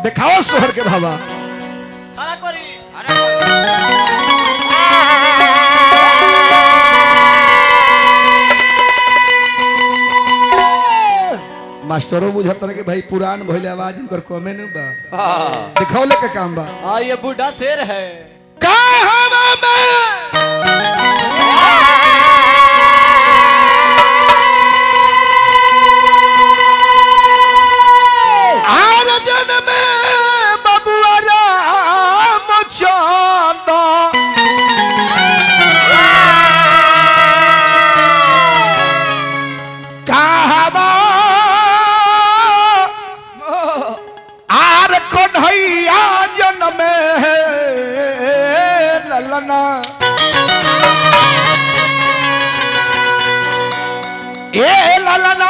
देखाओ सोहर के भावा खड़ा करी मास्टरों बुझत रहे कि भाई पुरान भइले आवाज इनकर कमे न बा हाँ दिखौले के काम बा हाँ, ये बूढ़ा शेर है कहवा में आर जन में बबुआ राम चंद कहवा आर कन्हैया जन में ललना ए ललना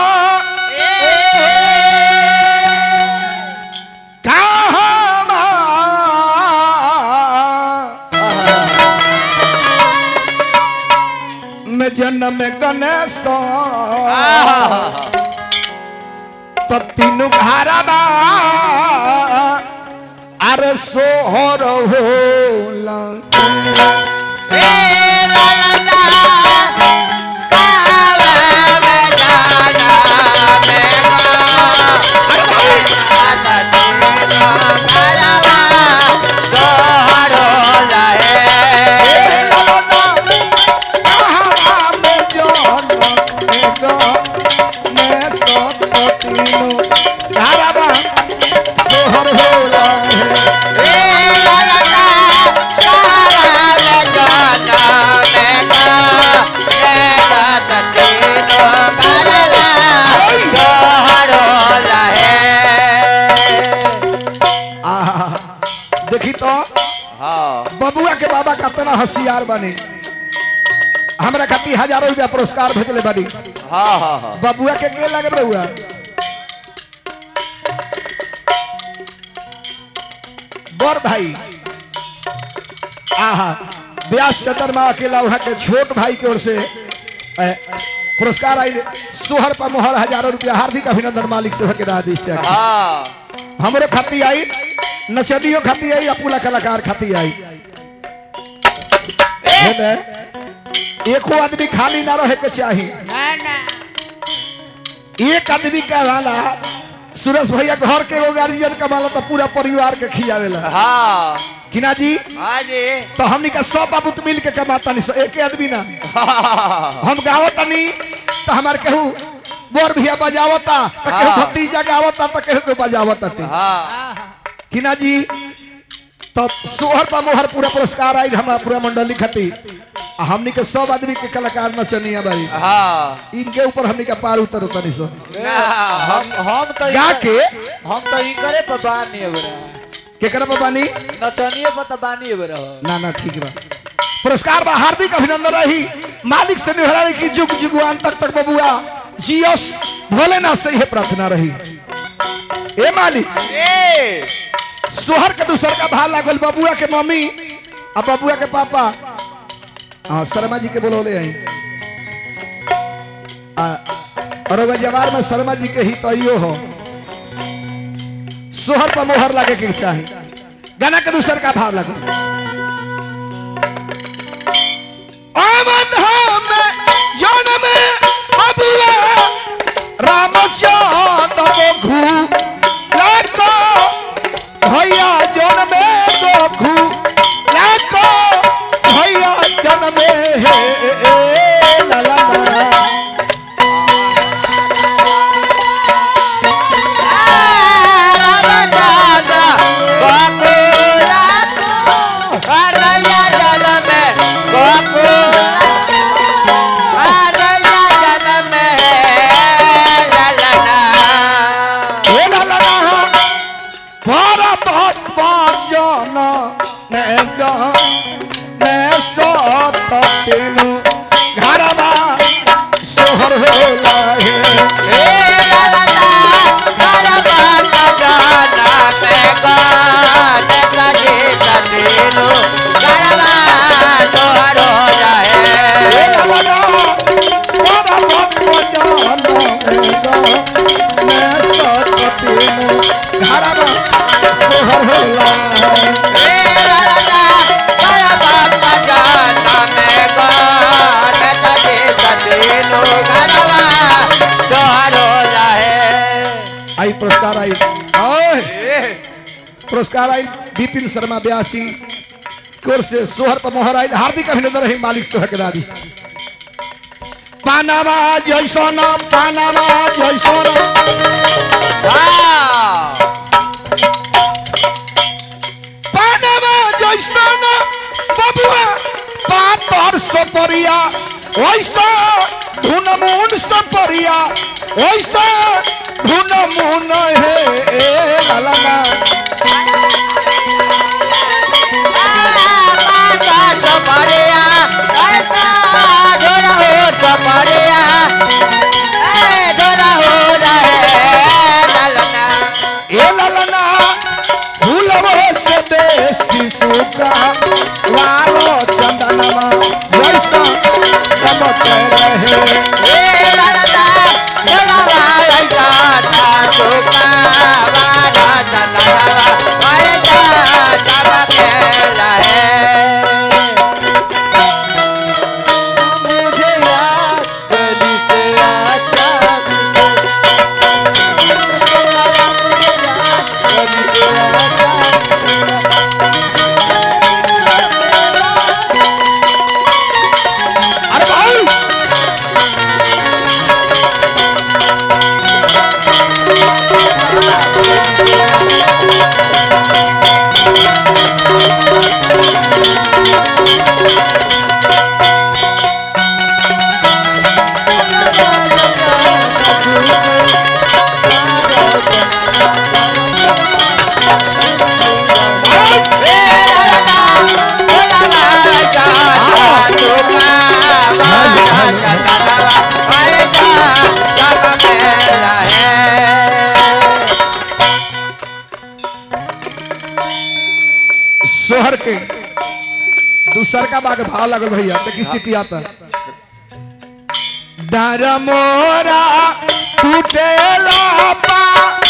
कहवा में जन्म गणेश तो तीनू घरबा अरे सोहर होला सोहर होला आहा देखी तो हाँ बबुआ के बाबा कितना होशियार बने हमरा खातिर हजारों रुपया पुरस्कार भेजले बानी हाँ हाँ हाँ बबुआ के के लगे बबुआ बड़ भाई आहा व्यास चतरमा अकेला वहाँ के छोट भाई की ओर से ए, पुरस्कार आई सोहर पर मोहर हजारों रुपया हार्दिक अभिनंदन मालिक से के दादी हाँ हमरो खाती आई नचनियो खाती आई अपुला कलाकार खाती आई है ना? एको आदमी खाली ना रहे के चाही एक आदमी का वाला सुरेश भैया घर के एगो गार्जियन कमाला तो पूरा परिवार के खियावेला हाँ किना जी हाँ जी तो हमनी का सब बाबूत मिल के कमाता नहीं एक आदमी ना हम गावता नहीं तो हमार केहू बोर भैया बजावता तो केहू हाँ। भतीजा गावता तो केहू के बजावता टी हाँ किना जी तो सोहर पर मोहर पूरा पुरस्कार आई हमारा पूरा मंडली खाती आ हमनी के सब आदमी के कलाकार नचनिया बारी हाँ इनके ऊपर हमनी का पार उतर उतनी सो ना, हम हम तो गा के हम तो ही करे पर बानी है बरा केकरा पर बानी नचनिए पर तो बानी है बरा ना ना ठीक बा पुरस्कार बा हार्दिक अभिनंदन रही मालिक से निहरा रही कि जुग जुगवान तक तक बबुआ जियस भोलेनाथ से यह प्रार्थना रही ए मालिक ए सोहर के दूसर का भार लागल बबुआ के मम्मी आ बबुआ के पापा हाँ शर्मा जी के बोलौले आई आ, और वो जवार में शर्मा जी के ही तो इहो हो सोहर पर मोहर लागे के चाही गाना के दूसर का भाव लगो अमन में जन्म बबुआ रामचंद्र घू लाको भैया जन्मे गोखू लाको भैया जन्मे हे ललना हे ललना भारत पाजन ने गा ने सत तीनु घरबा सोहर होला हे हे ललना भारत पाजन ने गा ने सत तीनु घरबा सोहर होला आई पुरस्कार आई ओए पुरस्कार आई विपिन शर्मा ब्यासी कोर से सोहर पर मोहर आई हार्दिक अभिनंदन रही मालिक सोहर के दादी पानामा जैसन पानामा जैसन पानामा जैसन बबुआ पातर सपरिया ओइसा धुन मुन सपरिया ओइसा धुन मुन हे ए लाला ए लाला फूलवो से बेसी सुका वालो चंदनमा जैसा चमक रहे मुझे याद कली से आता कली से आता अरे भाई सोहर के दूसर का बाग भाव लगल भैया देखी सिटी आता डर मोरा टूटेला पा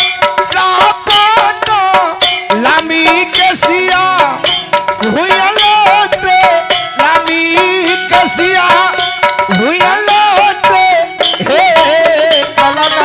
रापा लामी के सिया हुयलोते लामी के सिया हुयलोते हे कलना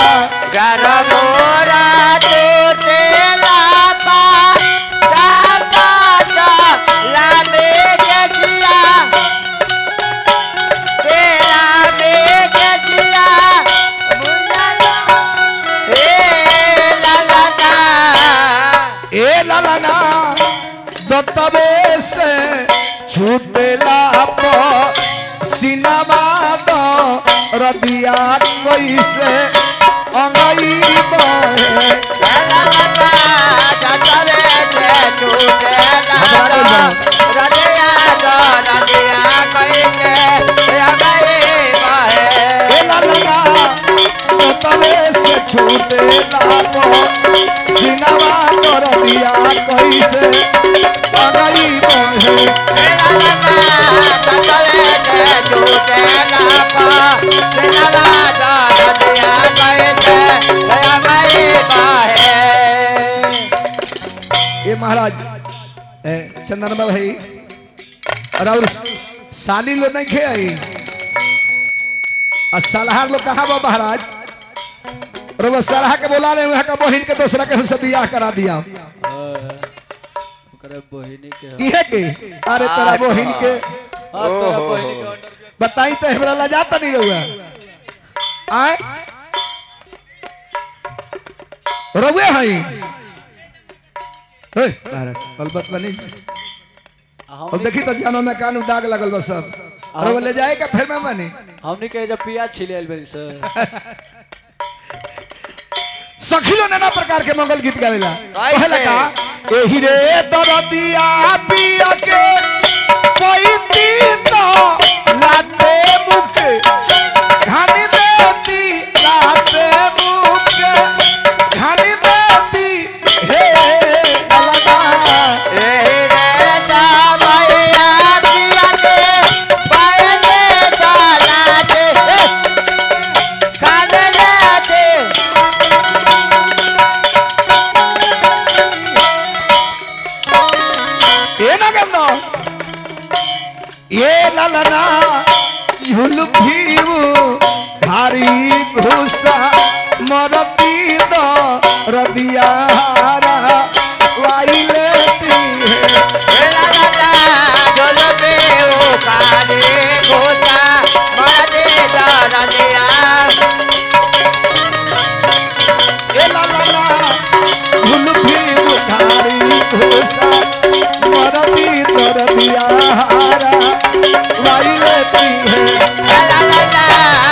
ए लालाना दत्तबे से छूटेला प सिनेमा द रदिया कैसे अंगई बहे ए लालाना दत्तबे से छूटेला प सिनेमा द रदिया कैसे अंगई बहे ये महाराज ए, चंदनमा भाई और और साली लोग नहीं खे आई और सलाहर लोग कहा बा महाराज और वो सलाह के बोला रहे वहाँ का बहिन के दूसरा के हमसे बियाह करा दिया ओकरा बहिनी के ह- इहे के अरे तेरा बहिन के हाँ, तोरा बहिनी के ऑर्डर के- बताई तो हमरा लजाता नहीं रहुआ आए रहुए हई हे महाराज अलबत बनी हम अब देखी तो जामा में कान दाग लगल बा सब और वो ले जाए का फिर में बनी हमनी के जब पियाज छिले आइल बनी सर सखिलो नाना प्रकार के मंगल गीत गावेला कैसे? कहे लगा एही रे दरदिया पिया के कोई तीतो लाते मुख घानी बेती लाते मुख घानी बेती हे लगा ललना युलफीव भारी घुसा मरती दो रदियारा वाई लेती है ए ललना युलफीव भारी घुसा मरती दो रदियारा वाई लेती है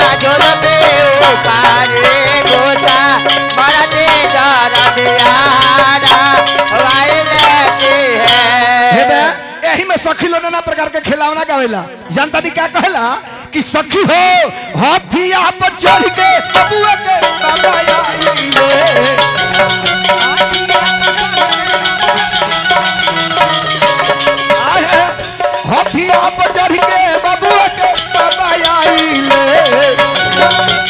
हे बे, एही में सखी लोग नाना प्रकार के खिलौना गावेला जनता दी क्या कहेला कि सखी हो हाथिया पर चढ़ के बबुआ के बाबा आइले आहे, हाथिया पर चढ़ के बबुआ के बाबा आइले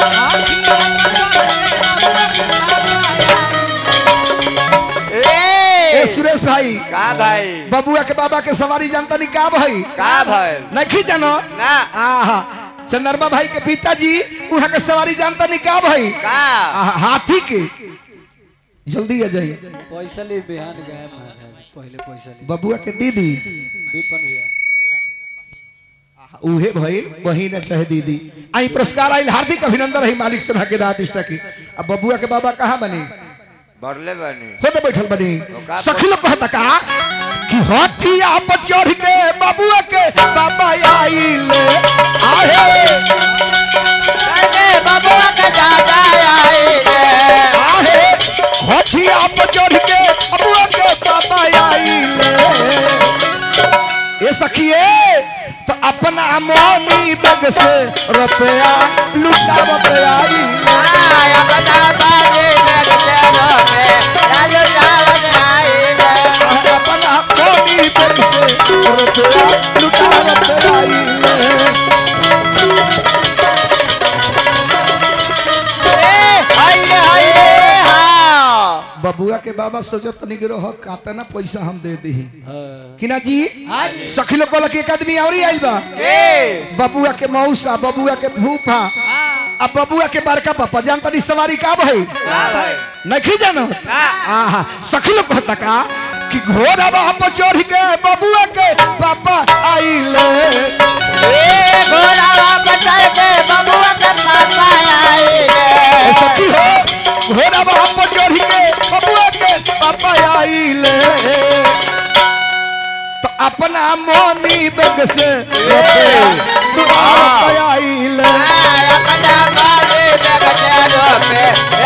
ए सुरेश भाई का भाई बबुआ के बाबा के सवारी जानता नहीं का भाई का भाई नहीं जानो ना आहा चंद्रमा भाई के पिताजी वहाँ के सवारी जानता नहीं का भाई का आहा, हाथी के जल्दी आ जाइए पैसा ले बिहान गए महाराज पहले पैसा ले बबुआ के दीदी विपन भैया आहा, उहे भइल बहिन चाहे दीदी आई पुरस्कार आइल हार्दिक अभिनंदन है मालिक सभा के दात इष्टा की अब बबुआ के बाबा कहाँ बनी बरले बनी खुद बैठल बनी का- सखी लोग कहता का कि हाथिया पर चढ़ के बबुआ के बाबा आइल आहे बबुआ के दादा आए आहे हथिया पर चढ़ के अबुआ के पापा आइले ये सखिए तो अपना मोनी बग से रुपया लुटावत आइले अपना मोनी बग से रुपया लुटावत आइले बबुआ के बाबा सोचो तनी गिरो हो काते ना पैसा हम दे दी हाँ कि ना जी सखी लोग बोला कि एक आदमी और ही आइल बा बबुआ के मौसा बबुआ के फूफा अब बबुआ के बड़का पापा जानता नहीं सवारी का भाई नहीं जानो आहा सखी लोग कहता का कि घोड़ा बाप चढ़ के बबुआ के पापा आइले ए सखी हो घोड़ा बाप चढ़ के बबुआ के पापा आइले तो अपना मोनी बग से दुआ आइले